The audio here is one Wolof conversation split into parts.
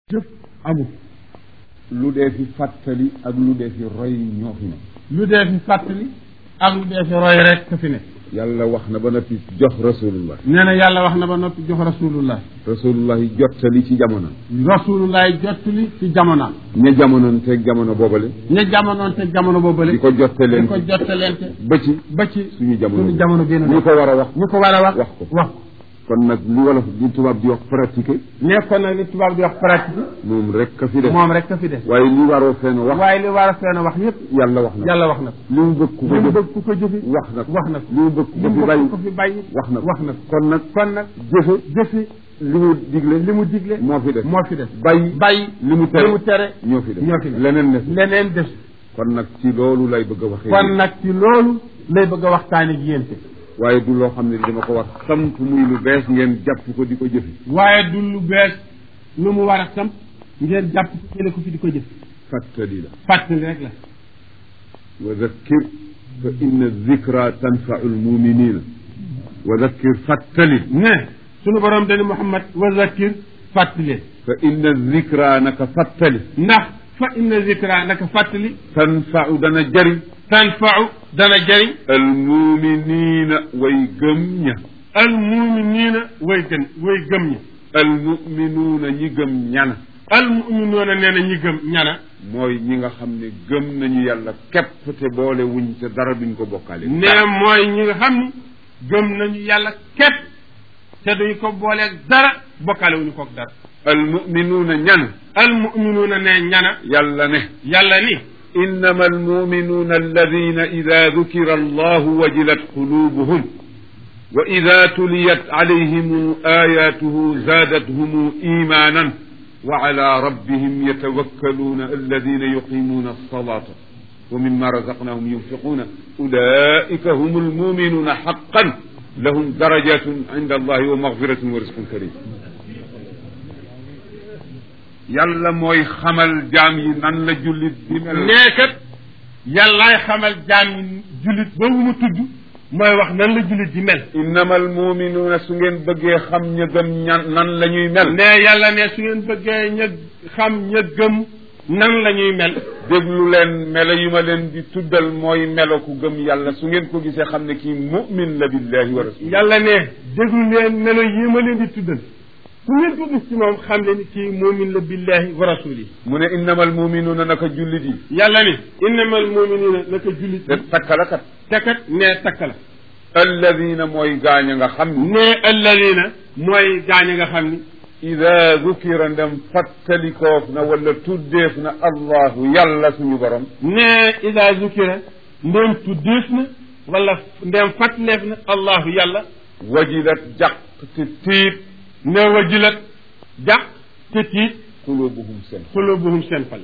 jëf amul lu dee fi fàttali ak lu dee fi roy ñoo fi ne lu dee fi fàttali ak lu dee fi roy rek ka fi ne yàlla wax na ba noppi jox rasulullah nee na yàlla wax na ba noppi jox rasulullah rasulullah yi jottali ci jamono rasulullah jottali ci jamonaam ña jamonoon teeg jamono boobale ña jamonoon te jamono boobale di ko jottaleen di ko jottaleente ba ci ba ci suñu jamono suñu jamono bii ñu ko war a wax ñu ko war a wax wax ko wax ko kon nag li wolof di tubaab di wax pratiquer nekkoon nag li tubaab di wax pratique moom rek ka fi def moom rek ka fi des waaye li waroo fenn wax waaye li war a feen wax yépp yàlla wax na yàlla wax na ko li mu bëgg ku ko li mu jëf bëgg ku ko jëfi wax na ko wax na ko li mu bëgg ku li ko mu fi bëgg bàyyi ko fi bàyyi wax na ko wax na ko kon nag kon nag jëfe jëfi li mu digle li mu digle moo fi def moo fi des bàyyi bàyyi li mu tere li mu tere ñoo fi def ñoo fi def leneen ne leneen des kon nag ci loolu lay bëgg a waxee kon nag ci loolu lay bëgg a waxtaane ak yéen te waaye du loo xam ne dama ko wax sant muy lu bees ngeen jàpp ko di ko jëfi waaye du lu bees lu mu war a samp ngeen jàpp ko jële ko fi di ko jëf fàttali la fàttali rek la wa zakkir fa inna zikra tanfau lmuminina wa zakkir fàttali ne sunu borom dani Muhammad wa zakir fàttali fa inna zikra naka fàttali ndax fa inna zikra naka fàttali tanfau dana jëriñ tanfau dana jëriñ almuminina way gëm ña al muminina way gën way gëm ñi almuminuuna ñi gëm ñana al muminuuna nee na ñi gëm ñana mooy ñi nga xam ne gëm nañu yàlla képp te boole wuñ te dara duñ ko bokkaale ne mooy ñi nga xam ni gëm nañu yàlla képp te duñ ko booleeg dara bokkaale wuñu koog dara almuminuuna ñan al muminuuna ne ñana yàlla ne yàlla ni إنما المؤمنون الذين إذا ذكر الله وجلت قلوبهم وإذا تليت عليهم آياته زادتهم إيمانا وعلى ربهم يتوكلون الذين يقيمون الصلاة ومما رزقناهم ينفقون أولئك هم المؤمنون حقا لهم درجات عند الله ومغفرة ورزق كريم yàlla mooy xamal jaam yi nan la jullit di mel neekat yàllaay xamal jaam yi jullit boobu mu tudd mooy wax nan la jullit di mel innama almuminuuna su ngeen bëggee xam ña gëm ñan nan la ñuy mel ne yàlla ne su ngeen bëggee ña xam ña gëm nan la ñuy mel déglu leen melo yu ma leen di tuddal mooy melo ku gëm yàlla su ngeen ko gisee xam ne kii mumin la billahi wa rasul yàlla ne déglu leen melo yi ma leen di tuddal ku ngeen ko gis ci moom xam ne ni kii muumin la billahi wa rasuli mu ne innama almuminuuna naka jullit yi yàlla ni innama almuminina naka jullit te takkalakat te kat ne takk la alladina mooy gaañ a nga xam ne ne alladina mooy gaañ nga xam ni ida dukira ndem fàttalikoof na wala tuddeef na allahu yàlla suñu borom ne ida zukira ndem tuddeef na wala ndem fàttaleef na allahu yàlla wajilat jàq te tiit ne wajilat jàq te tiit qulubuhum seen xulubuhum seen xol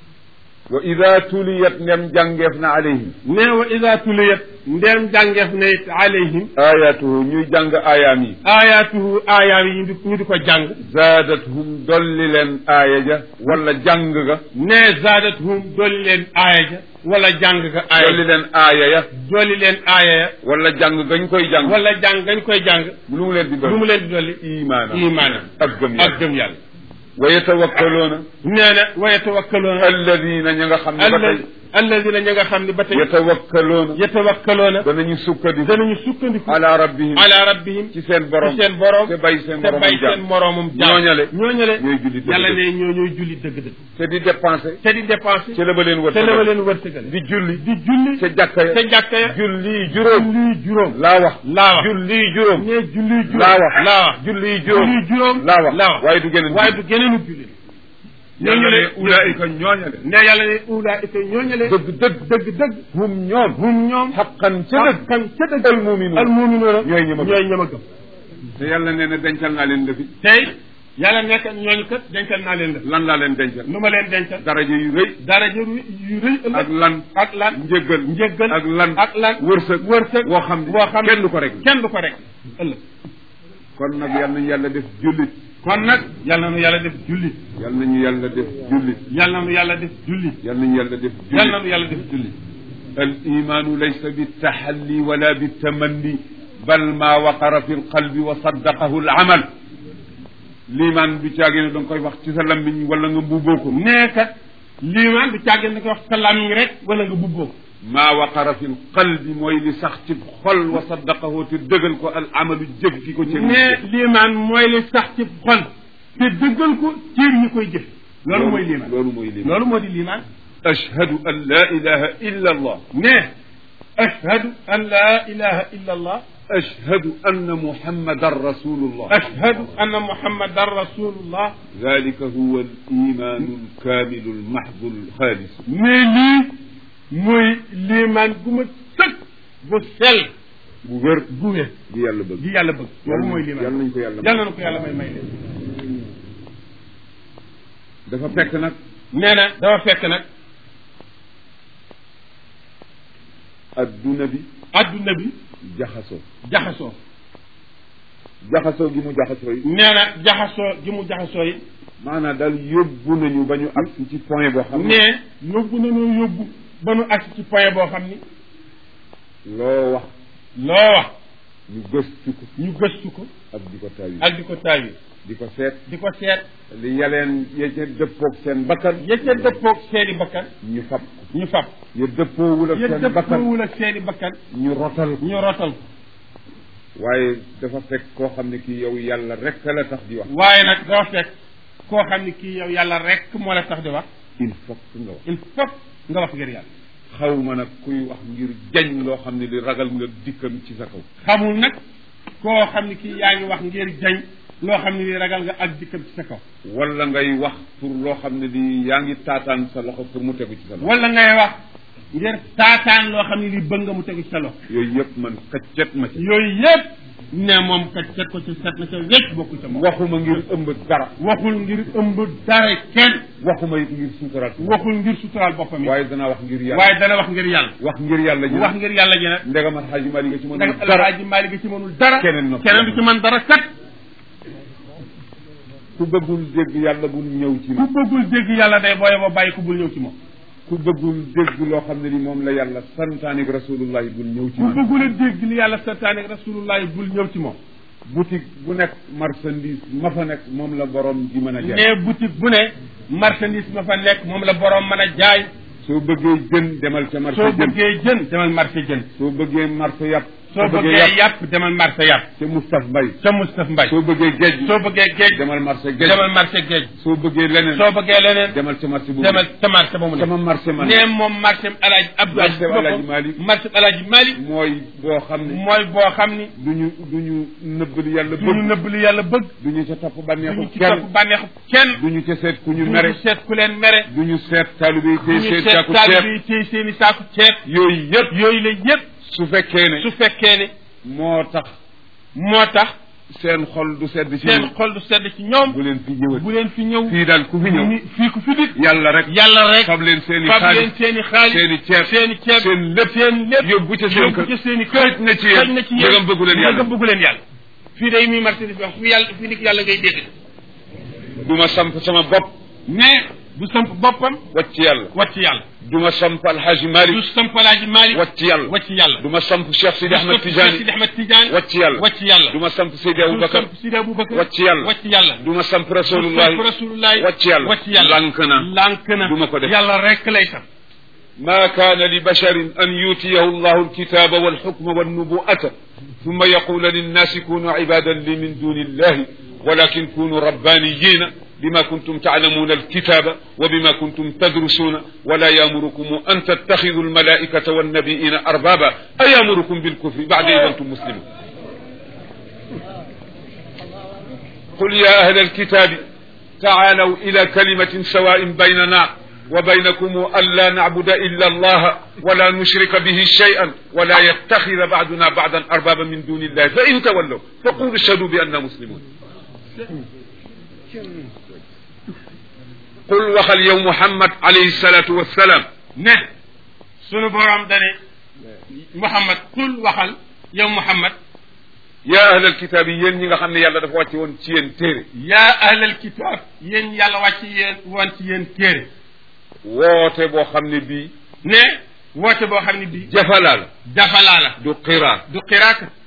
wa ida tuliyat ndem jàngeef na alayhim ne wa ida tuliyat ndem jàngeef na it alayhim ayatuhu ñuy jàng aayaam yi ayatuhu aayaam yi ñu di ñu di ko jàng zaadathum dolli leen aaya ja wala jàng ga ne zaadathum dolli leen aaya ja wala jàng ga aaya dolli leen aaya ya dolli leen aaya ya wala jàng gañ koy jàng wala jàng gañ koy jàng lu mu leen di lu mu dolli leen di dolli imaana imaana ak gëm ak yàlla gëm yàlla wa yatawakkaloona nee na wa yatawakkaloona alladina ña nga xam ne ba tey alladina ña nga xam ne ba tey yatawakkaloona yatawakkaloona danañu sukkandiku danañu sukkandiku ala rabbihim ala rabbihim ci seen borom ci seen borom te bay seen te borom bay seen moroomum jaam ñooñale ñooñale ñooy julli dëgg yàlla dëgg. ne ñoo ñooy julli dëgg-dëgg te di dépensé te di dépensé ci la ba leen wër te la ma leen wërsëgale di julli di julli ca jàkka ya te jàkka ya julli juróom julli juróom laa wax laa wax julli juróom ne julli juróom laa wax laa wax julli juróom julli juróom laa wax laa wax waaye du geneen waaye du geneenu julli ñooñu ne ulaika ñooñale ne yàlla ne ulaika ñooñale dëgg dëgg dëgg dëgg hum ñoom hum ñoom xaqan ca dëgg kan ca dëgg al muminuun al muminuuna ñooy ñi ma gëm ñooy ñi ma gëm te yàlla nee na dencal naa leen lëfi tey yàlla nekk ñooñu kat dencal naa leen la lan laa leen dencal nu ma leen dencal daraja yu rëy daraja yu rëy ëllëg ak lan ak lan njëggal njëggal ak lan ak lan wërsëg wërsëg woo xam ne woo xam ne kenn du ko rek kenn du ko rek ëllëg kon nag yal nañu yàlla def jullit kon nag yàlla na nu yàlla def jullit yal nañu yàlla def jullit yàlla na nu yàlla def jullit yal nañu yàlla def yàlla na jullit nu yàlla def jullit al imaanu laysa bittaxalli wala bittamanni bal ma waqara fi lqalbi wa saddaqahu al amal liimaan du caagee ne da nga koy wax ci sa lammiñ wala nga mbubboo ko nee kat liimaan du càggeen da koy wax sa làmmiñ rek wala nga bubboo ko maa waqara fi lqalbi mooy li sax ci xol wa saddaqahu te dëggal ko al amalu jëf ki ko ci nee liimaan mooy li sax ci xol te dëggal ko cër ñi koy jëf loolu mooy liimaan loolu mooy liimaan loolu moo di liimaan ashhadu an la ilaha illa allah nee ashhadu an la ilaha illa allah ashhadu anna muhammadan rasulullah ashhadu anna muhammadan rasulullah dalika huwa al imanu alkamilu almahdu alxaalis mais lii mooy liimaan gu ma sëkk bu sell bu wér gu wér gi yàlla bëgg gi yàlla bëgg loolu mooy liimaan yàlla nañ ko yàlla yàlla na ko yàlla may may leen dafa fekk nag nee na dafa fekk nag adduna bi adduna bi jaxasoo jaxasoo jaxasoo gi mu jaxasoo yi nee na jaxasoo gi mu jaxasoo yi maanaam daal yóbbu nañu ba ñu agsi ci point boo xam ne ne yóbbu nañoo yóbbu ba nu agsi ci point boo xam ni loo wax loo wax ñu gëstu ko ñu gëstu ko ak di ko tawi ak di ko taawi di ko seet di ko seet li yaleen ya ca dëppoog seen bakkan ya ca dëppoog seeni bakkan ñu fab ko ñu fab ya dëppoowul ak ya seen bakkan dëppoowul ak seeni bakkan ñu rotal ko ñu rotal ko waaye dafa fekk koo xam ne kii yow yàlla rek la tax di wax waaye nag dafa fekk koo xam ni kii yow yàlla rek moo la tax di wax il faut que nga wax il faut nga wax ngir yàlla xaw ma nag kuy wax ngir jañ loo xam ne li ragal nga dikkam ci sa kaw xamul nag koo xam ni kii yaa ngi wax ngir jañ loo xam ne li ragal nga ak dikkam ci sa kaw wala ngay wax pour loo xam ne li yaa ngi taataan sa loxo pour mu tegu ci sa loxo wala ngay wax ngir taataan loo xam ne li bëgg nga mu tegu ci sa loxo yooyu yëpp man kaccet ma ci yooyu yëpp ne moom kat set ko ci set na ca wecc bokku ca moom waxuma ngir ëmb dara waxul ngir ëmb dara kenn waxuma it ngir suutaraat waxul ngir suturaal boppam yi waaye danaa wax ngir yàlla waaye dana wax ngir yàlla wax ngir yàlla ji wax ngir yàlla ji nag ndegam alxaaji Mali nga ci mën ndax dara alxaaji Maalik ci mënul dara Keneen noppi keneen du ci mën dara kat ku bëggul dégg yàlla bul ñëw ci ku moom bëggul dégg yàlla day booye ba bàyyi ko bul ñëw ci moom ku bëggul dégg loo xam ne ni moom la yàlla santaanik rasulullahi bul ñëw ci ku moom bëggul a dégg li yàlla santaane rasulullahi bul ñëw ci moom boutique bu nekk marchandise ma fa nekk moom la borom di mën a jaay ne boutique bu ne marchandise ma fa nekk moom la borom mën a jaay soo bëggee jën demal ca marché soo jën bëggee jën demal marché jën soo bëggee marché yàpp soo bëggee yàpp demal marché yàpp ca Moustapha Mbaye ca Moustapha Mbaye soo bëggee géej soo bëggee géej demal marché géej demal marché géej soo bëggee leneen soo bëggee leneen demal ca marché bu demal ca marché ba mu ne sama marché man ne moom marché alaaji Abdou Marché Alaaji Malick. marché alaaji Malick mooy boo xam ne mooy boo xam ni duñu duñu nëbb li yàlla du ñu bëgg nëbb li yàlla bëgg duñu ca topp du bànneexu ñu ci kenn topp bànneexu kenn duñu ca seet ku ñu du mere ñu seet ku leen mere duñu seet taalibe yi du tey ñu seet seet saaku taalibe ceeb yi tey seen i saaku ceeb yooyu yëpp yooyu la yëpp su fekkee ne su fekkee ne moo tax moo tax seen xol du sedd ci seen ñoom xol du sedd ci ñoom bu leen fi ñëwat bu leen fi ñëw fii daal ku fi ñëw ni- fii ku fi dikk yàlla rek yàlla rek fab leen seen i fab leen xaalis seen i xaalis seen i ceeb seen i ceeb seen lépp seen lépp yóbbu ca seen yóbbu kër ca seen i kër xëj na ci yéen xëj na ci yéen ndegam bëggu leen yàlla ndegam bëggu leen yàlla fii day muy marchandise bi wax fi yàlla fi nit yàlla ngay dégg du ma samp sama bopp mais du samp boppam wacc yàlla wàcc yàlla du ma samp alxaaji du Malick samp alaaji Maalik wacc yàlla wàcc yàlla du ma samp Cheikh Sidi Ahmed Sidi Tidiane Ahmed Tidiane wacc yàlla wàcc yàlla du ma samp Seydi du Aboubacar samp Sidi Aboubacar wàcc yàlla wàcc yàlla du ma samp du rasulullahi samp rasulullahi wàcc yàlla wàcc yàlla lànk na lànk na du ma ko def yàlla rek lay sam ما كان لبشر أن يؤتيه الله الكتاب والحكم والنبوءة ثم يقول للناس كونوا عبادا لي من دون الله ولكن كونوا ربانيين بما كنتم تعلمون الكتاب وبما كنتم تدرسون ولا يامركم أن تتخذوا الملائكة والنبيين أربابا أيامركم بالكفر بعد إذا أنتم مسلمون قل يا أهل الكتاب تعالوا إلى كلمة سواء بيننا وبينكم ألا نعبد إلا الله ولا نشرك به شيئا ولا يتخذ بعضنا بعضا أربابا من دون الله فإن تولوا فقولوا اشهدوا بأننا مسلمون قل وخل يوم محمد عليه الصلاة والسلام ne sunu borom dane Muhammad kul waxal yow Muhammad يا أهل الكتاب ين ñi nga xam ne yàlla dafa wàcce woon ci yéen téere yaa ahlal kitaab yéen yàlla wàcc yéen woon ci yéen téere woote boo xam ne bii ne woote boo xam ne bii jafalaa la dafalaa la du qiraa du xiraaka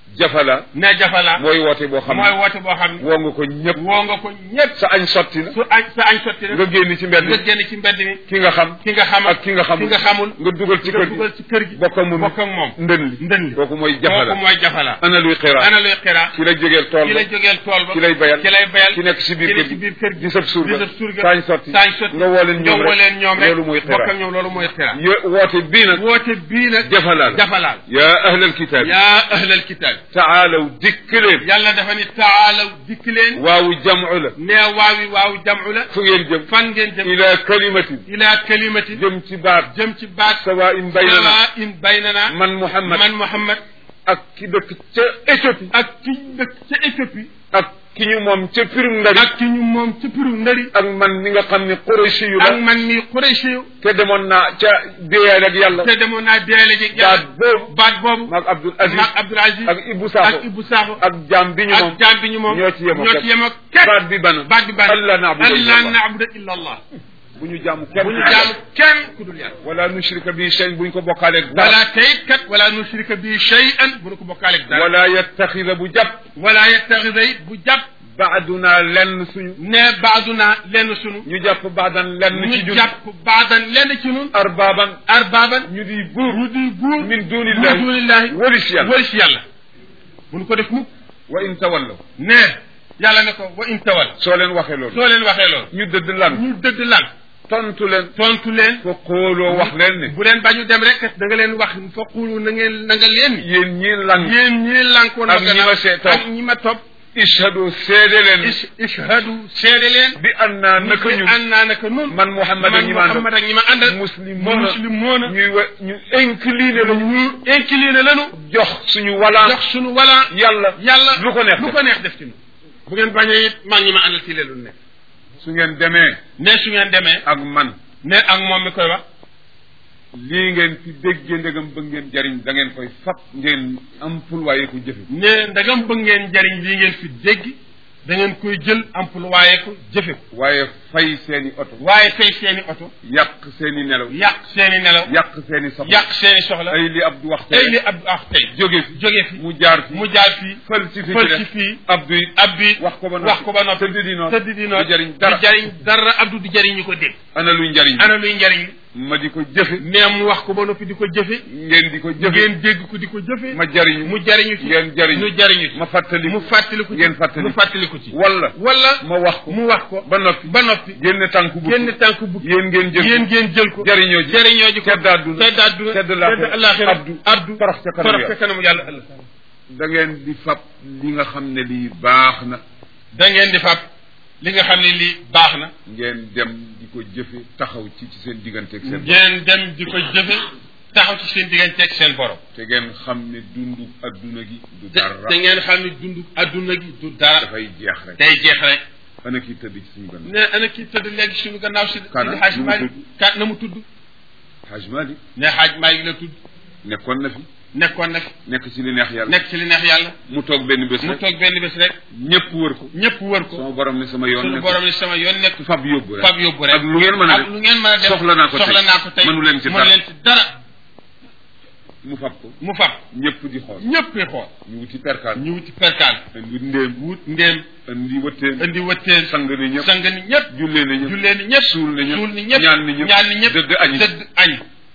jafala ne jafala mooy woote boo xam mooy ne woote boo xam ne woo nga ko ñëpp woo nga ko ñëpp sa añ sotti na su añ sa añ sotti na nga génn ci mbedd nga mi génn ci mbedd mi ki nga xam ki nga xam ak ki nga xamul ki nga xamul nga dugal ci nga kër gi dugal ci kër gi bokk ak moom bokk ak moom ndën li ndën li kooku mooy jafala kooku mooy jafala ana luy xira ana luy xira ki la jógeel tool ki ba lay jógeel tool ba ki lay bayal ki lay bayal ki nekk ci biir ki kër nekk ci gi biir kër gi di sab surga di sab surga saañ sotti saañ sotti nga woo leen ñoom nga woo leen ñoom rek loolu mooy bokk xira ak ñoom loolu mooy xira yo woote bii nag woote bii nag jafala la jafalaal yaa ahlal kitaab yaa ahlal kitaab taalaw dikk leen yàlla dafa ni taalaw dikk leen waawu jamu la nee waawi waaw jamu la fu ngeen jëm fan ngeen jëm ila kalimatin ila kalimati jëm ci baat jëm ci baat sawa in baynana sawa in baynana man Muhammad man Muhammad ak ki dëkk ca Éthiopie ak ki dëkk ca Éthiopie ak ki ñu moom ca pirum ndari ak ki ñu moom ca piru ndari ak man mi nga xam ne Qurayshi yu ak la man mi Quraysh yu te demoon naa ca déyaal ak yàlla te demoon naa deele ji baat boobu baat boobu maag Abdul Aziz maag Abdul Aziz ak Ibou Sakho ak Ibou Sakho ak jaam bi ñu moom ak jaam bi ñu moom ñoo ci yemoo ñoo ci yemoo képp baat bi bana baat bi ban Allah na'budu illa Allah Allah. na'budu illa Allah bu ñu jaamu kenn bu ñu jaamu kenn ku dul yàlla wala nushrika bi shay bu ñu ko bokkaaleeg dara wala tayit kat wala nushrika bi shay'an bu nu ko bokkaaleeg dara wala yattaxida bu jàpp wala yattaxida it bu jàpp baaduna lenn suñu ne baaduna lenn sunu ñu jàpp baadan lenn ci ñu jun jàpp baadan lenn ci nun arbaaban arbaaban ñu di buur ñu di buur min min dunillahi dunillahi walis yàlla wari si yàlla bu nu ko def mukk wa in tawallaw ne yàlla ne ko wa in tawal soo leen waxee loolu soo leen waxee loolu ñu dëdd lan ñu dëgg lan tontu leen tontu leen fa xooloo wax leen ne bu leen bañu dem rek da nga leen wax fa xuulu na ngeen na nga leen yéen ñii lang yéen ñii lànkoon Ak ñi ma see topp. ak ñi ma topp ishhadu seede leen is ishhadu seede leen bi annaa naka ñun an naa naka nun man Muhammad ak man ñi ma àndal Muhammad ak ñi ma àndal muslimoona muslimoona ñuy wa ñu incliné la ñu incliné lanu jox suñu walaan jox sunu wala yàlla yàlla lu ko neex lu def. ko neex def ci nu bu ngeen bañee it maa ngi ma àndal ci leen lu nekk su ngeen demee ne su ngeen demee ak man ne ak moom mi koy wax lii ngeen fi déggee ndegam bëgg ngeen jariñ da ngeen koy fab ngeen am ful waaye ko jëfe ne ndagam bëgg ngeen jariñ lii ngeen fi dégg da ngeen koy jël employé ko jëfe ko waaye fay seeni oto waaye fay seeni oto yàq seeni nelaw yàq seeni nelaw yàq seeni soxla yàq seeni soxla ay li Abdou wax tey li tey Abdou wax tey jóge fi jóge fi mu jaar fi mu jaar fii fël si fi fël ci ci def fii Abdou it ab bi wax ko ba noppi wax ko ba noppi tëdd di noonu tëdd di noonu du jariñ dara du jariñ dara Abdou du jariñ ñu ko dégg ana luy njariñ ana luy njariñ ma di ko jëfe mais mu wax ko ba noppi di ko jëfe ngeen di ko jëfe ngeen dégg ko di ko jëfe ma jariñu mu jariñu ci ngeen jariñu ñu jariñu ci ma fàttali mu fàttaliku ci ngeen fàttali mu fàttaliku ci wala wala ma wax ko mu wax ko ba noppi ba noppi génn tànku bu génn tànk bu yéen ngeen jël yéen ngeen jël ko jariñoo ji jariñoo ji ko tedd àdduna tedd àdduna tedd laaxira alaxira abdu abdu torox ca kanamu torox ca kanamu yàlla ëllëg da ngeen di fab li nga xam ne lii baax na da ngeen di fab li nga xam ne lii baax na ngeen dem di ko jëfe taxaw ci ci seen digganteeg seen borom ngeen dem di ko jëfe taxaw ci seen digganteeg seen borom te ngeen xam ne dundu adduna gi du te dara te ngeen xam ne dund adduna gi du dara dafay jeex rek day jeex rek ana kii tëdd ci suñu gannaaw ne ana kii tëdd léegi suñu gannaaw si Kana? si xaaj Nu mu Maalik tudd? kat na mu tudd Haj Malik ne xaaj Maalik la tudd nekkoon na fi nekkoon na fi nekk ci li neex yàlla nekk ci li neex yàlla mu toog benn bés mu rek toog benn bés rek ñëpp wër ko ñëpp wër ko sama borom ne sama yoon suñu nekk borom ni sama yoon nekk fab yóbbu rek fab yóbbu rek ak lu ngeen mën a ak def lu ngeen mën a def soxla naa ko tey soxla naa ko tey mënu leen ci mënu dara leen ci dara mu fab ko mu fab ñëpp di xool ñëpp yi xool ñu wuti perkaal ñu wuti perkaal indi ndéem wut ndéem indi wëtteen indi wëtteen sang ni ñëpp sang ni ñëpp jullee ni ñëpp jullee ni ñëpp suul ni ñëpp suul ni ñëpp ñaan ni ñëpp ñaan ni ñëpp dëdd añi dëdd añ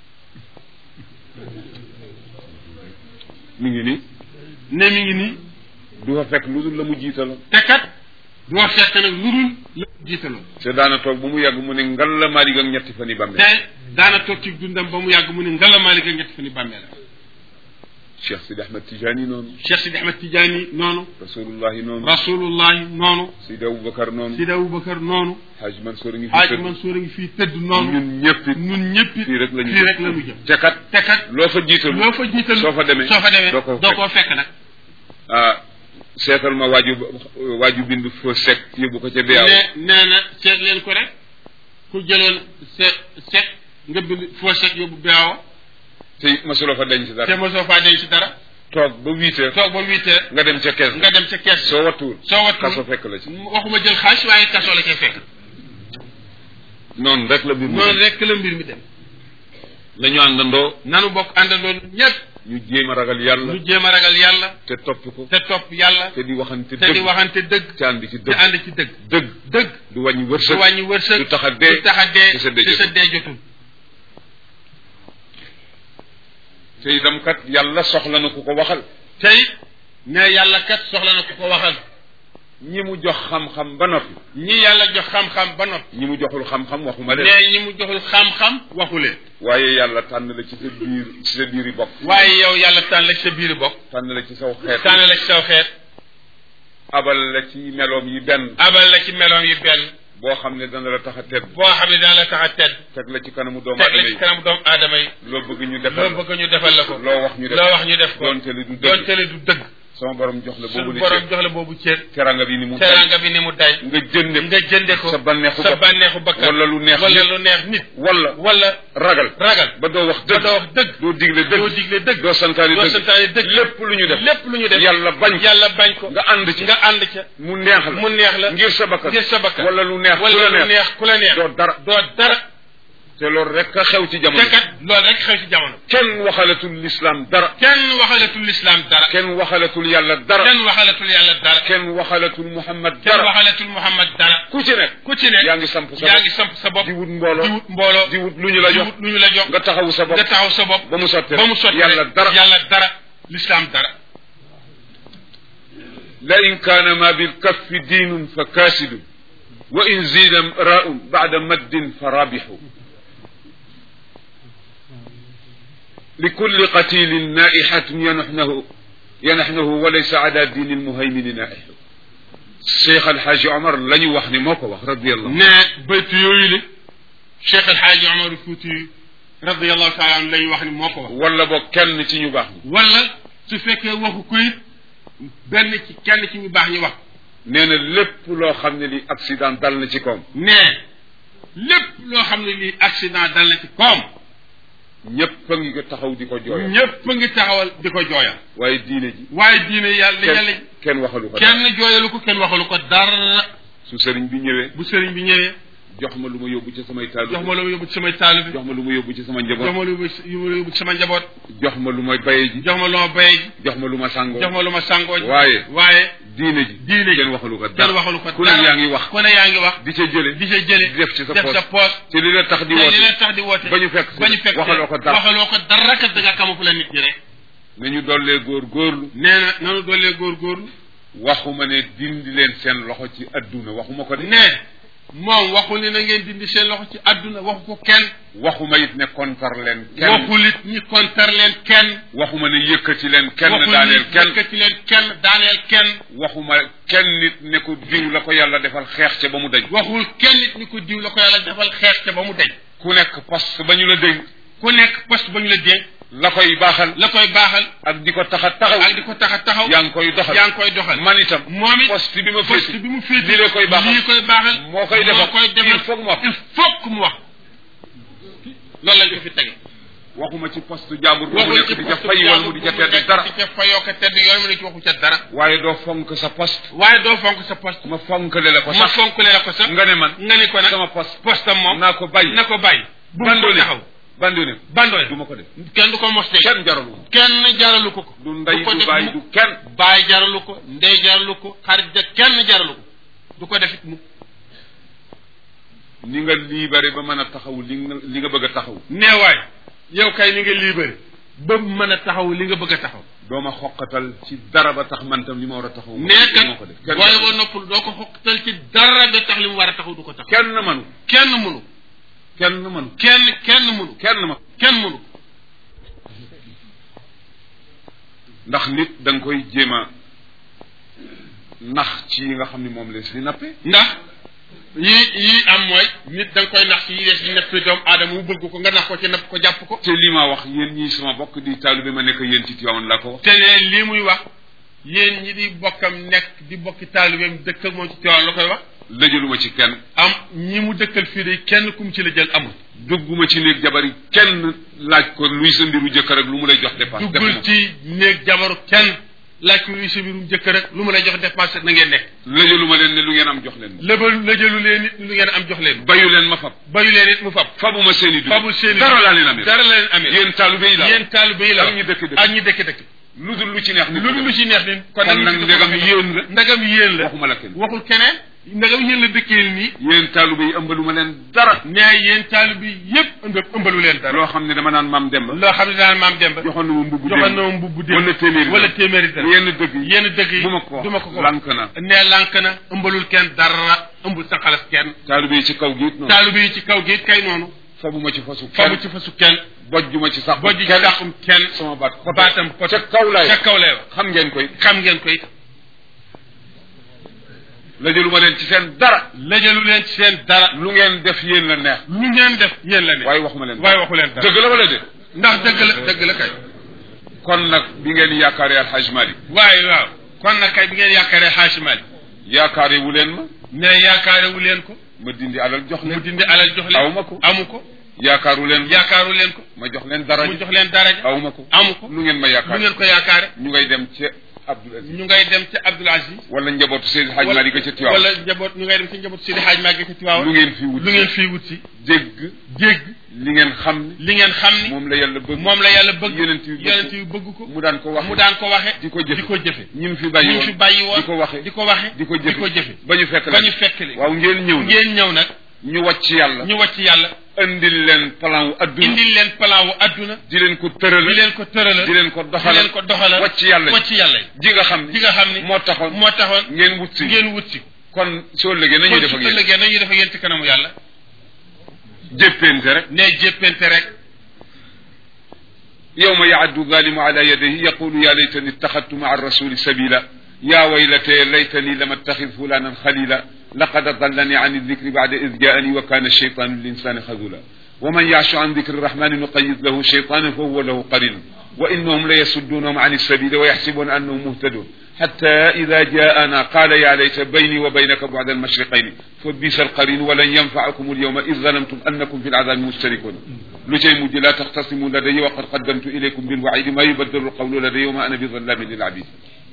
mi ngi nii ne mi ngi nii du fa fekk lu dul la mu jiitaloon te kat du ma fekk nag lu dul la jiitaloon te daana toog bu mu yàgg mu ne ngal la maari ak ñetti fan yi bàmmeel te daana toog ci dundam ba mu yàgg mu ne ngalamaali ga ñett fa ni bàmmeel Cheikh Sidi Ahmed Tijani noonu Cheikh Sidi Ahmed Tidiane noonu rasulullahi noonu rasulullahi noonu Sidi Aboubacar noonu Sidi Aboubacar noonu Haj Mansour a ngi fi Haaj tëdd Mansour a ngi fii tëdd noonu ñun ñëpp it ñun ñëpp it fii rek la ñu fii rek la ñu jëm te kat te kat loo fa jiital loo fa jiital soo fa demee soo fa demee doo ko doo fekk. koo fekk nag ah seetal ma waaju waaju bind foo sec yóbbu ko ca biyaaw ne nee na seet leen ko rek ku jëloon se sec nga bind foo sec yóbbu beewa te masuloo fa denc te dara mosoo faa denc dara toog ba huit heures toog ba huit heures nga dem ca kees nga dem ca kees soo wattuwul soo wattuwul kaso fekk la ci waxuma jël xaalis waaye kaso la cay fekk noonu rek la mbir mi noonu rek la mbir mi dem la ñu àndandoo nanu bokk àndandoo ñëpp ñu jéem a ragal yàlla ñu jéem a ragal yàlla te topp ko te topp yàlla te di waxante te di dëgg waxante dëgg te ànd ci te dëgg ànd ci dëgg dëgg dëgg du wàññi du wërsëg wàññi wërsëg du tax a dee du tax a dee te sa dee te sa jotul. dee jotul te itam kat yàlla soxla na ku ko waxal tey ne yàlla kat soxla na ku ko waxal ñi mu jox xam-xam ba noppi ñi yàlla jox xam-xam ba noppi ñi mu joxul xam-xam waxuma leen ne ñi mu joxul xam-xam waxu leen waaye yàlla tànn la ci sa biir ci sa biir yi bokk waaye yow yàlla tànn la ci sa biir bokk tànn la ci saw xeet tànn la ci saw xeet abal la ci meloom yi benn abal la ci meloom yi benn boo xam ne dana la tax a tedd boo xam ne dana la tax a tedd teg la ci kanamu doomu teg aadama la ci yi kanamu doomu aadama yi loo bëgg ñu loo defal bëgg ñu defal la ko loo wax ñu def loo wax ñu def ko doonte li du doonte dëgg le du dëgg sama borom jox la boobu suñu li borom ci jox la boobu cër teranga bi ni mu tay teranga bi ni mu day nga jënde nga jënde ko sa bànneexu sa bopp bànneexu bakkan wala lu neex wala nit lu neex nit wala wala ragal ragal ba doo wax ba dëgg doo wax dëgg doo digle doo dëgg digle dëgg doo santaane doo dëgg santaane dëgg lépp lu ñu def lépp lu ñu def yàlla bañ ko yàlla bañ ko nga ànd ci nga ànd ca mu neex la mu neex la ngir sa bakkan ngir sa bakkan wala lu neex ku wala la lu neex neex ku la neex doo dara doo dara te loolu rek a xew ci jamono te kat loolu rek xew ci jamono kenn waxalatul lislaam dara kenn waxalatul lislaam dara kenn waxalatul yàlla dara kenn waxalatul yàlla dara kenn waxalatul muhammad kenn dara waxalatul muhammad dara ku ci nekk ku ci ne yaa ngi samp sa yaa bopp ngi samp sa bopp di wut mbooloo di wut mbooloo di wut lu ñu la di jox wut lu ñu la jox nga taxawu sa bopp nga taxaw sa bopp ba mu sotti ba mu sotti yàlla rek. dara yàlla dara lislaam dara la in kaana ma bilkaffi diinun fa kaasidun wa in ziida raun bada maddin fa rabixu likulli qatilin naihatun yanaxnahu yanaxnahu walaysa ala diini lmuhaymini naixu cheikh alxaaji omar la ñu wax ni moo ko wax radiallahu ne baytu yooyu le cheikh alxaaji omar fuuti radiallahu taala anu lañu wax ni moo ko wax wala boog kenn ci ñu baax ñi wala su fekkee waxu ko it benn ci kenn ci ñu baax ñi wax nee na lépp loo xam ne li accident dal na ci koom ne lépp loo xam ne lii accident dal na ci koom ñépp a ngi ko taxaw di ko jooyal ñépp a ngi taxawal di ko jooyal waaye diine ji waaye diine yàlla yàlla kenn kenn waxalu ko dara kenn jooyalu ko kenn waxalu ko dara su sëriñ bi ñëwee bu sëriñ bi ñëwee jox ma lu ma yóbbu ci samay taalu jox ma lu ma yóbbu ci samay taalu bi jox ma lu ma yóbbu ci sama jox njaboot ma lu ma yóbbu ci sama njaboot jox ma lu ma baye ji jox ma lu ma bayee ji jox ma lu ma sàngoo jox ma lu ma sàngoo ji waaye waaye diine ji diine ji kenn waxalu ko kenn dara waxalu ko ku ne yaa ngi wax ku ne yaa ngi wax di ca jële di sa jële di def ci sa def poos sa poos te li la tax di te li la woote tax di woote ba ñu fekk ba ñu fekk waxaloo ko dara waxaloo ko dara kat da nga xamu la nit ñi rek nañu dollee góor góorlu nee na nanu doolee góorgóorlu waxuma ne dindi leen seen loxo ci adduna waxuma ko de ne moom waxul ni na ngeen dindi seen loxo ci àdduna waxu ko kenn waxuma it ne kontar leen kenn waxul it ñi kontar leen kenn waxuma ne yëkkati leen kenn waxul daaneel ni kenn yëkkati leen kenn daaneel kenn waxuma kenn nit ne ko diw la ko yàlla defal xeex ca ba mu dañ waxul kenn nit ñi ko diw la ko yàlla defal xeex te ba mu deñ ku nekk poste ba ñu la dénk ku nekk poste ba ñu la dénk la koy baaxal la koy baaxal ak di ko tax a taxaw ak di ko tax a taxaw yaa ngi koy doxal yaa ngi koy doxal man itam moom it poste bi ma poste féeti bi mu féeti lii la koy baaxal lii koy baaxal moo koy defal moo koy defal il faut que mu wax il faut que mu wax loolu lañ ko fi tege waxuma ci poste jàmbur bu mu waxul nekk ci di ca poste fay wala mu bu di ca mu tedd nekk dara di ca fayoo ko tedd yooyu mu ne ci waxu ca dara waaye doo fonk sa poste waaye doo fonk sa poste ma fonkale la ko ma sax fonkle la ko sax nga ne man nga ni ko nag sama poste postam moom naa ko bàyyi na ko bàyyi bu mu ko bandone taxaw bandone bandone du ma ko def kenn du ko mos de kenn jaralu kenn jaralu ko ko du ndey ko du def bàyyi mukk. du kenn baay jaralu ko ndey jaralu ko xarit ja kenn jaralu ko du ko defit mu ni nga libéré ba mën a taxaw li nga li nga bëgg a taxaw neewaay yow kay ni nga libéré ba mën a taxaw li nga bëgg a taxaw doo ma xoqatal ci dara ba tax man tam li ma war a taxaw ma nee moo ko kat def kenn booy boo noppul doo ko xoqtal ci dara ba tax li mu war a taxaw du ko taxaw kenn manu kenn mënu kenn manu kenn kenn mënu kenn ma kenn mënu ndax nit da nga koy jéem a nax ci yi nga xam ne moom lees li nappe ndax yii yii am mooy nit da nga koy nax ci yi des di nepp doomu aadama mu bëgg ko nga nax ko ci napp ko jàpp ko te li ma wax yéen ñii sama bokk di taalibe ma nekk yéen ci Tiwaawan laa ko wax te ne lii muy wax yéen ñi di bokkam nekk di bokki taalibeem dëkk ak moom ci Tiwaawan la koy wax lëjaluma ci kenn am ñi mu dëkkal fii de kenn kum ci la jël amul dugguma ci néeg jabar yi kenn laaj ko luy sa mbiru jëkkër ak lu mu lay jox dépense duggul ci néeg jabaru kenn laaj ko luy sa mbirum jëkkër rek lu mu lay jox dépense na ngeen nekk lëjalu ma leen ne lu ngeen am jox leen ma lëbal lëjalu leen it lu ngeen am jox leen bayu leen ma fab bayu leen it mu fab fabuma seen i dugub fabul seen i dara laa leen amee dara la leen amee yéen taalibe yi la yéen taalibe yi la ak ñi dëkk dëkk ak ñi dëkk dëkk lu dul lu ci neex nit lu lu ci neex ni kon nag ndegam yéen la ndegam yéen la waxuma la kenn waxul keneen ndegam yéen la dëkkee nii yéen taalibe yi ëmbalu ma leen dara mais yéen taalibe yi yëpp ëmb ëmbalu leen dara loo xam ne dama naan maam Demba loo xam ne daan maam Demba joxoon na ma mbubb joxoon na ma mbubb démb wala téeméeri wala téeméeri dara yenn dëgg yi yenn dëgg yi bu ma ko wax du ma ko ko lank na nee lànk na ëmbalul kenn dara ëmbul sa xalas kenn taalibe yi ci kaw gi it noonu taalibe yi ci kaw gi kay noonu fabuma ci fasu famu kenn ci fasu kenn bojjuma ci sax bojj ci kenn dàqum kenn sama baat baatam pot ca kaw laay ca kaw lay wax xam ngeen koy xam ngeen koy la jëluma leen ci seen dara lajalu leen ci seen dara lu ngeen def yéen la neex lu ngeen def yéen la ne waaye waxuma leen waaye waxu leen dara dëgg la wala de ndax dëgg la dëgg la kay kon nag bi ngeen yaakaaree alxaj Malik waaye waaw kon nag kay bi ngeen yaakaaree Haaji Malik yaakaare wu leen ma mais yaakaarewu leen ko ma dindi alal jox mu leen dindi alal jox leen aw ma ko amu ko yaakaaru leen ma yaakaaru leen ko ma jox leen mu dara jox leen daraja aw ma ko amu ko lu ngeen ma lu yaakaar ngeen ko yaakaare ñu ngay dem ci Abdul Aziz ñu ngay dem ci Abdul Aziz wala njabootu Seydi Hadj Malick ga ca Tiwaawan wala njaboot ñu ngay dem ci njaboot Sidi Hadj Malick ci Tiwaawan lu ngeen fi wut lu ngeen fii wut si jégg jégg li ngeen xam ne li ngeen xam ni moom la yàlla bëgg moom la yàlla bëgg yonent yi bëgg yonent yi bëgg ko mu daan ko wax mu daan ko waxe di ko jëfe di ko jëfe ñi mu fi bàyyi ñu woon fi bàyyi woon di ko waxe di ko waxe di ko di ko jëfe jëfe ba ñu fekk ba leen ñu fekk li waaw ngeen ñëw na ngeen ñëw nag ñu wàcc yàlla ñu wàcc yàlla indil leen plan wu adduna indil leen plan wu adduna di leen ko tërala di leen ko tërala di leen ko di doxalal leen ko doxalal wàcc yàlla wàcc yàlla ji nga xam ne ji nga xam ni moo taxoon moo taxoon ngeen wut si ngeen wut si kon soo lëgee nañuy def kon ak su yéen ëllëgee nañuy def ak yéen ci kanamu yàlla jéppente rek ne jéppente rek يوم يعد الظالم على يديه يقول يا ليتني اتخذت مع الرسول سبيلا يا ويلتي ليتني لم اتخذ فلانا خليلا لقد ضلني عن الذكر بعد إذ جاءني وكان الشيطان للإنسان خذولا ومن يعش عن ذكر الرحمن نقيد له شيطانا فهو له قرين وإنهم ليصدونهم عن السبيل ويحسبون أنهم مهتدون حتى إذا جاءنا قال يا ليت بيني وبينك بعد المشرقين فبئس القرين ولن ينفعكم اليوم إذ ظلمتم أنكم في العذاب مشتركون لجي مجي لا تختصموا لدي وقد قدمت إليكم بالوعيد ما يبدل القول لدي وما أنا بظلام للعبيد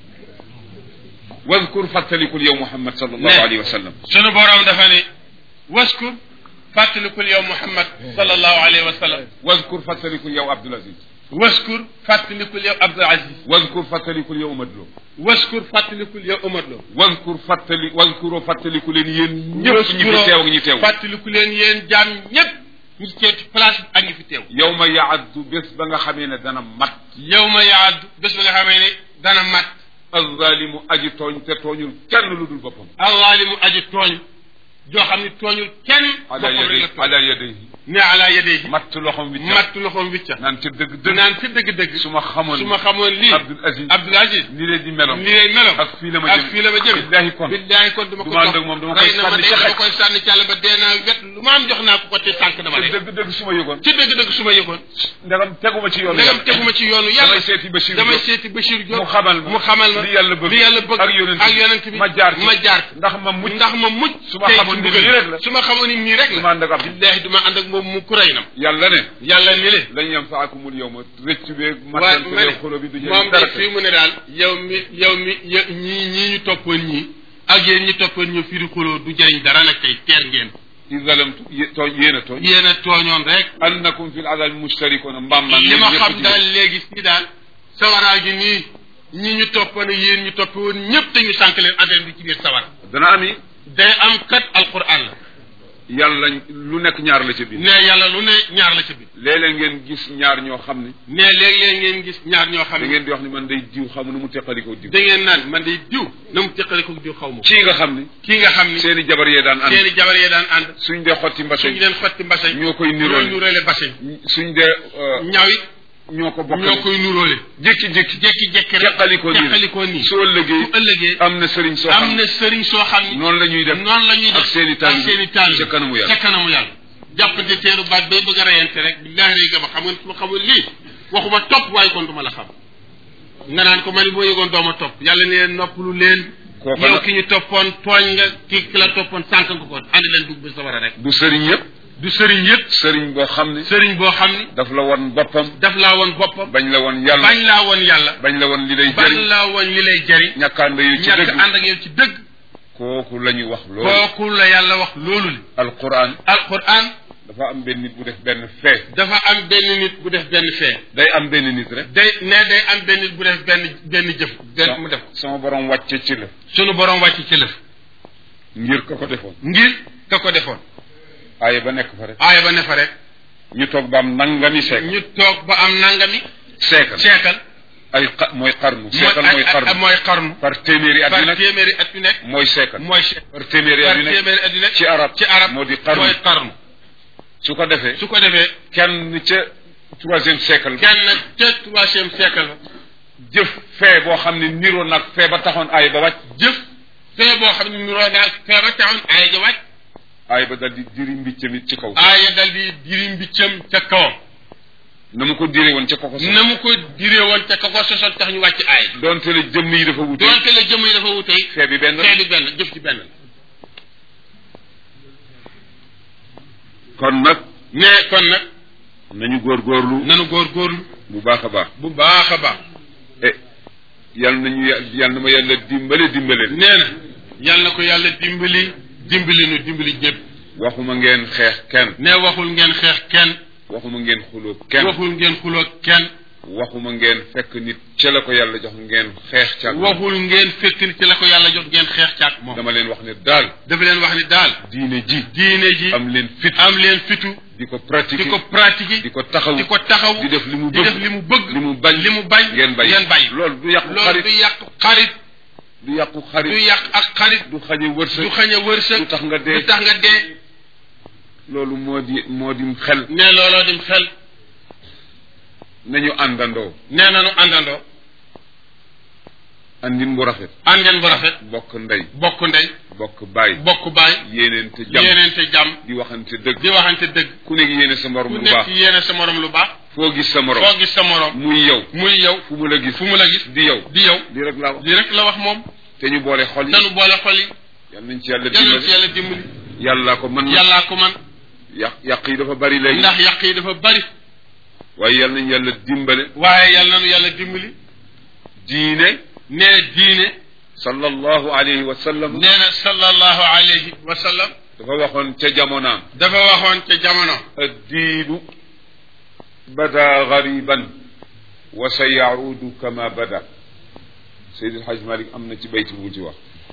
واذكر فاتلك اليوم محمد صلى الله نعم. عليه وسلم sunu borom dafa ne waskur fàttalikul yow Muhammad sallallahu alayhi wa sallam واذكر فاتلك اليوم عبد العزيز waskur fàttalikul yow Abdul Aziz واذكر فاتلك اليوم مدلو waskur fàttalikul yow Omar Lo واذكر فاتلك واذكروا فاتلك لين ين ñëpp ñi fi teew ak ñi teew fàttaliku leen yéen jaam ñëpp ñi teew ci place bi ak ñi fi teew yawma yaaddu bés ba nga xamee ne dana mat yow ma yaaddu bés ba nga xamee ne dana mat alzalimu aji tooñ te tooñul kenn lu dul boppam allah li mu aji tooñ joo xam ne tooñul kenn ala boppam rek la yaday tooñ ala yadayhi ne ala yadayhi matt loxom wi matt loxoom wicca naan ca dëgg dëgg naan ci dëgg-dëgg su ma xamoon su ma xamoon lii Abdul Aziz Abdul Aziz ni leen di meloon ni lay meloon ak fii la ma ak jëm fii la ma jëm billahi kon billahi kon duma ko duma ànd ak moom dama koy rey na ma sànni de ca dama xaj. koy sànni ci àll ba dee naa wet lu ma am jox naa ko ko te sànq dama te lay dëgg dëgg su ma yëgoon ci dëgg-dëgg su ma yëgoon ndegam teguma ci yoon ndegam teguma ci yoonu yàlla damay seeti Bachir damay Diop. seeti Bachir Diop mu xamal ma mu xamal ma li yàlla bëgg li yàlla bëgg ak yonent ak yonent bi ma jaar ci ma jaar ci ndax ma mucc ndax ma mucc su ma tey xamoon ci ni mbugal nii rek la su ma xamoon ni nii rek du la ma ànd ak Abdul billahi du ma ànd ak moom mu kuray nam yàlla ne yàlla ni le lañ yanfaakumul yawma rëcc beeg waaye matal ma ne beeg xolo bi du moom jëriñ dara de fii mu ne daal yow mi yow mi yo- ñii ñii ñu toppoon ñii ak yéen ñi toppoon ñu fii di xuloo du jëriñ dara nag tey teer ngeen i zalamtu yé- tooñ yéen a tooñ yéen a tooñoon rek annakum fil azabi mustarikuna mbaam man li ma xam daal léegi si daal sawaraa gi nii ñi ñu toppoon yéen ñu topp woon ñëpp te ñu sànq leen affaire bi ci biir sawara dana ami day am kat alquran la yàlla lu nekk ñaar la ca biir ne yàlla lu ne ñaar la ci biir léeg-léeg ngeen gis ñaar ñoo xam ne ne léeg-léeg ngeen gis ñaar ñoo xam da ne ngeen di wax ni man day diw xamu nu mu teqalikoo diw da ngeen naan man day diw na mu teqale ko diw xaw ma ko kii nga xam ne kii nga xam ni seeni jabar yee daan ànd seeni jabar yee daan ànd suñ dee xotti mbase suñu leen xotti mbasañ ñoo koy ñoo niroole nuróole basañ suñ dee euh, ñaw it ñoo ko bokk ñoo koy nuróole jékki-jékki jekki-jekki rek teqalikoo nii teqalikoo nii soo ëllëgee su ëllëgee am na sëriñ soo xam am na sëriñ soo xam ni noonu la ñuy def noonu la ñuy def ak seeni taalibe ak seeni taalibe ca kanamu yàlla ca kanamu yàlla jàppante teeru baat bay bëgg a reyante rek billahi lay gëm a xam nga su ma xamul lii waxuma topp waaye kon du ma la xam nga naan ko ma ni boo yëgoon dooma topp yàlla ne leen noppalu leen Kooka yow la- ki ñu toppoon tooñ nga ki ki la toppoon sànq nga ko ànd leen dugg bi sa war a rek du sëriñ yëpp du sëriñ yëpp sëriñ boo xam ne sëriñ boo xam ni daf la won boppam daf laa woon boppam bañ la won yàlla bañ laa woon yàlla bañ la won li lay bañ jëriñ laa woon li lay jëriñ ñàkkaande yu ci ñàkk dëgg ànd ak yow ci dëgg kooku la ñu wax loolu kooku la yàlla wax loolu li alquran alquran dafa am benn nit bu def benn fee dafa am benn nit bu def benn fee day am benn nit rek day ne day am benn nit bu def benn benn jëf benn mu def ko sama borom wàcce ci la sunu borom wàcc ci lëf ngir ka ko defoon ngir ka ko defoon aaya ba nekk fa rek aaya ba ne fa rek ñu toog ba am nangami seekal ñu toog ba am nangami seekal seekal ay xa mooy xarnu seekal mooy mooy xarnu mooy xarnu par téeméeri at par yu nekk téeméeri at yu nekk mooy seekal mooy seekal par téeméeri at par yu nekk téeméeri at yu nekk ci arab ci arab moo di xarnu mooy xarnu su ko defee su ko defee kenn ca troisième siècle ba kenn ca troisième siècle la jëf fee boo xam ne niroo nag fee ba taxoon aay ba wàcc jëf fee boo xam ne nuroo naag fee ba taxoon aaya ja wàcc aay ba dal di diri mbiccam it ci kaw aaya dal di diri mbiccam ca kawam na mu ko diree woon ca koko na mu ko diree woon ca ka ko sosoon tax ñu wàcc aaya ji donte la jëmm yi dafa wute doonte la jëmm yi dafa wutey fee bi benn fee bi benn jëf ci benn la kon nag ne kon nag nañu góorgóorlu nanu góorgóorlu bu baax a baax bu baax a baax e yal nañu yal na ma yàlla dimbale dimbale nee na yal na ko yàlla dimbali dimbali nu dimbali ñëpp waxuma ngeen xeex kenn ne waxul ngeen xeex kenn waxuma ngeen xuloo kenn waxul ngeen xuloo kenn waxuma ngeen fekk nit ca la ko yàlla jox ngeen xeex ca waxul ngeen fekk ni ci la ko yàlla jox ngeen xeex caak moom dama leen wax ne daal dafa leen wax ni daal diine ji diine ji am leen fit am leen fitu di ko pratiquer di ko pratiquer di ko taxaw di ko taxaw di def li mu di bëgg def li mu bëgg li mu bañ li mu bañ ngeen bàyyi ngeen bàyyi loolu du yàqu loolu xarit du yàq xarit du yàqu du xarit yàq ak xarit du xañe wërsëg du xañ a wërsëg du tax nga dee du tax nga dee loolu moo di moo di xel ne looloo dim xel nañu àndandoo nee nanu àndandoo andin bu rafet àndeen bu rafet bokk ndey bokk ndey bokk baay bokk baay yéeneente jàmm yéeneente jàmm di waxante dëgg di waxante dëgg ku nekk yéene sa morom ku lu baax nekk yéene sa morom lu baax foo gis sa morom foo gis sa morom muy yow muy yow fu mu la gis fu mu la gis di yow di yow di rek laa wax di rek la wax moom te ñu boole xol yi nanu boole xol yi yal nañ ci yàlla yàlla ci dimbali yàlla dimbali yàlla ko mën na yàllaa ko man yàq yàq yi dafa bari léegi ndax yàq yi dafa bari waaye yal nañ yàlla dimbale waaye yàlla nanu yàlla dimbali diine nee diine sallallahu alayhi wa sallam nee na sallallahu alayhi wa sallam dafa waxoon ca jamonaam dafa waxoon ca jamono addiinu bada gariban wa sa yaudu kama bada Seydil Haj Malik am na ci bayti bu mu ci wax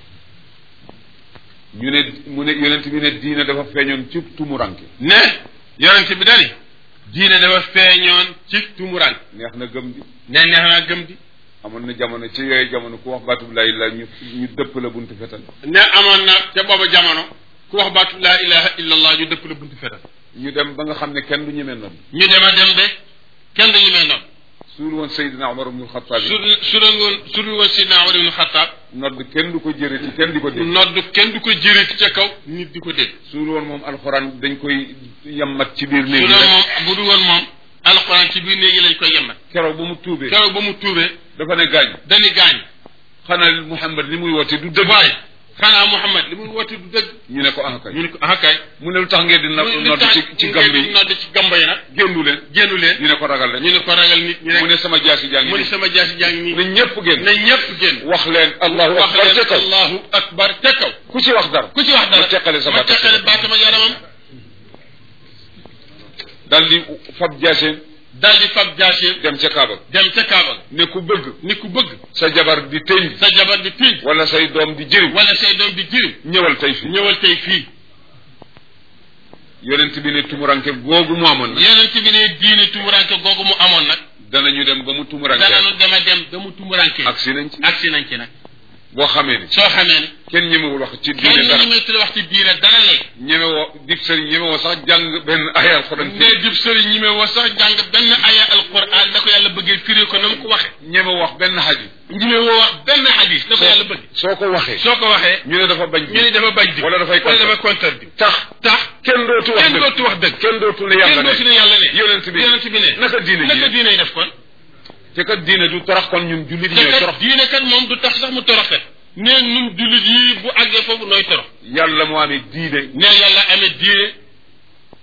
ñu ne mu ne yonent bi ne diine dafa feeñoon ci tumuranke ne yonent bi dani diine dafa feeñoon ci tumuraan neex na gëm di ne neex naa gëm di amoon na jamono ci yooyu jamono ku wax baatub laa illah ñu ñu dëpp la buntu fetal ne amoon na ca booba jamono ku wax baatu laa ilaha illa allah ñu dëpp la buntu fetal ñu dem ba nga xam ne kenn du ñemee noonu ñu dem a dem de kenn dañu mel noonu suul woon Seydina Omar ibnul Xattaab su su doon woon su dul woon sidna Umar ibn Xattaab nodd kenn du ko jërëti kenn di ko dégg nodd kenn du ko jëreeti ca kaw nit di ko dégg suul woon moom alxuraan dañ koy yammat ci biir su néeg yi doon rek moom bu dul woon moom alxuraan ci biir néegi lañ koy yemmat keroog ba mu tuubee keroog ba mu tuubee dafa ne gaañ dañuy gaañ xanaa Muhammad li muy woote du dëgg waaye xanaa Muhammad li muy woote du dëgg ñu ne ko ah kay ñu ne ko ah kay mu ne lu tax ngeen di na lu nodd tax ci ci ngeen gamb di yi nodd ci gamba yi nag génnu leen génnu leen ñu ne ko ragal ñu leen ne ko ragal nit ñi rek mu ne sama jaasi jaa ngi mu ne nii sama jaasi jàng nii na ñëpp génn na ñëpp génn wax leen allahu wax akbar ca leen kaw allahu akbar ca kaw ku ci wax dara ku ci wax dara ma teqale sa ma baat ak sa teqale baat. baatam ak yaramam dal di fab jaaseen dal di fab jaasi dem ca Kaaba dem ca Kaaba ne ku bëgg ni ku bëgg sa jabar di tëñ sa jabar di tiij wala say doom di jëriñ wala say doom di jirim ñëwal tey fii ñëwal tey fii yonent bi ne tumuranke googu mu amoon nag yeneen bi ne diine tumuranke googu mu amoon nag danañu dem ba mu tumuranke danañu dem a dem ba mu tumuranke agsi nañ ci agsi nañ ci nag boo xamee ni soo xamee ne kenn ñemewul wax ci kenn diine dara ñi may tudd wax ci diine dara léegi ñemewoo dib sëriñ ñemewoo sax jàng benn aya alxuraan ne jib sëriñ ñi may wax sax jàng benn aya alquran da ko yàlla bëggee firi ko na mu ko waxe ñemewo wax benn xadis ñi may woo wax benn hadis da ko yàlla bëgg soo ko waxee soo ko waxee ñu ne dafa bañ ñu ne dafa bañ di wala dafay wala contre dafa contre di tax tax kenn dootu wax kenn dëgg dootu wax dëgg kenn dootu ne kenn yàlla dootu ne ne yàlla ne yonent bi yonent bi ne naka diine naka ji diine yi def kon te kat diine du torox kon ñun jullit te ñooy kat torox diine kat moom du tax sax mu toroxet ne ñun jullit yi bu àggee foofu nooy torox yàlla moo amee diine ne yàlla amee diine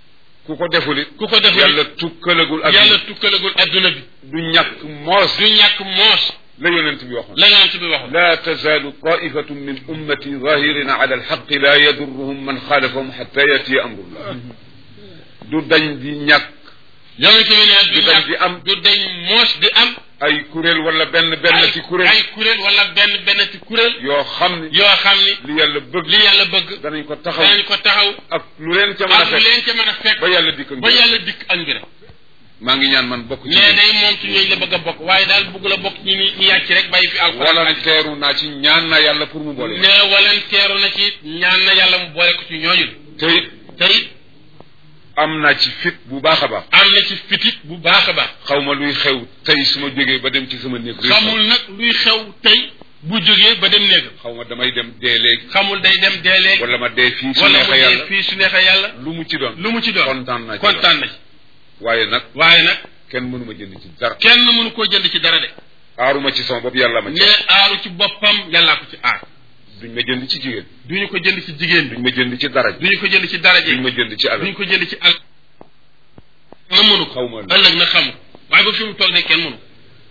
ku ko deful it ku ko deful yàlla tukkalagul ak yàlla tukkalagul adduna bi du ñàkk moos du ñàkk moos la yonent bi waxoon la yonent bi waxoon لا تزال طائفة من أمتي ظاهرين على الحق لا يضرهم من خالفهم حتى يأتي أمر الله du dañ di ñàkk yonent bi ne du du dañ ñàkk di am du dañ moos di am ay kuréel wala benn benn ci kuréel ay kuréel wala benn benn ci kuréel yoo xam ne yoo xam ni li yàlla bëgg li yàlla bëgg danañ ko taxaw danañ ko taxaw ak lu leen ca mën a ak lu fekk leen ca mën a fekk ba yàlla dikk ba yàlla dikk ak mbiram maa ngi ñaan man bokk ci mais day moom ci ñooñu la bëgg a bokk waaye daal bëgg la bokk ñi ni ñu yàcc rek bàyyi fi alxuraan wala teeru naa ci ñaan naa yàlla pour mu boole ne walanteeru na ci ñaan na yàlla mu boole ko ci ñooñu te it te it am naa ci fit bu baax a baax am na ci fitit bu baax a baax xaw ma luy xew tey su ma jógee ba dem ci sama néeg réew xamul nag luy xew tey bu jógee ba dem néegam xaw ma damay dem dee léegi xamul day dem dee léegi wala ma dee fii su wala mu neexee dee yàlla fii su neexee yàlla lu mu ci doon lu mu ci doon kontaan naa ci kontaan na ci waaye nag waaye nag kenn mënuma jënd ci dara kenn mënu koo jënd ci dara de aaruma ci sama bopp yàlla ma ci ne aaru ci boppam yàllaa ko ci aar duñ ma jënd ci jigéen duñu ko jënd ci jigéen bi duñ ma jënd ci dara duñu ko jënd ci daraje duñ ma jënd ci alal duñu ko jënd ci al na mënu ko xaw ma ëllëg na xam waaye ba fi mu toll ne kenn mënu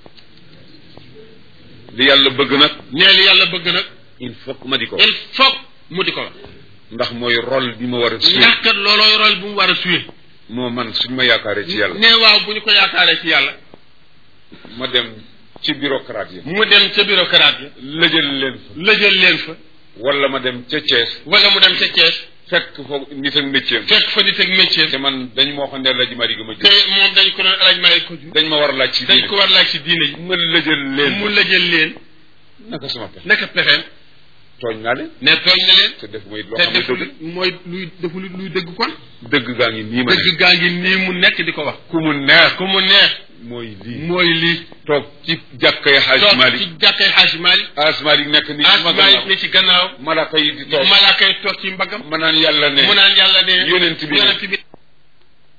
li yàlla bëgg nag nee li yàlla bëgg nag il faut que ma di ko il faut mu di ko wax ndax mooy rôle bi ma war a suy ndax kat loolooy rôle bu mu war a suyee moo man suñ ma yaakaaree ci yàlla ne waaw bu ñu ko yaakaaree ci yàlla ma dem ci bureaucrate yi mu dem ca bureaucrate yi lëjal leen fa lëjal leen fa wala ma dem ca Thiès wala mu dem ca Thiès fekk foofu nit ak métier fekk fa di teg métier te man dañ ma waxoon ne la ji mari ga ma te jël moom dañ ko doon alaj maay ko ju dañ ma war a laaj ci dañ diine ko war laaj ci diine ji ma lëjal leen mu lëjal leen naka sama pexe naka pexeem tooñ naa leen ne tooñ na leen te def mooy loo te xam ne deful dëgg mooy luy deful luy dëgg kon dëgg gaa ngi nii ma ne dëgg gaa ngi nii mu nekk di ko wax ku mu neex ku mu neex mooy lii mooy lii toog ci jàkkay xaaj toog Malik ci jàkkay xaaj Malik xaaj Malik nekk ni ci xaaj ma Malik gannaaw ne ci gannaaw malaaka yi di toog malaaka yi toog ci mbagam ma naan yàlla ne mu naan yàlla ne yonent bi ne yonent bi